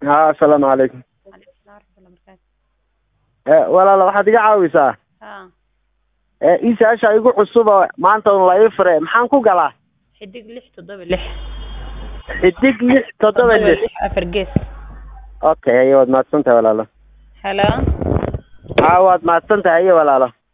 ha assalaamu calaykum Calaykum salaam waraxmatullahi wabarakaatu. Eh, walaal waxaad iga caawisaa Haa, Eh, ii su-aasha igu cusuba maanta un la ii fure maxaan ku galaa xidig lix toddoba lix. xidig lix toddoba lix afar gees. okay haye waad mahadsan tahay walaalo Hello. ha waad mahadsan tahay haye walaalo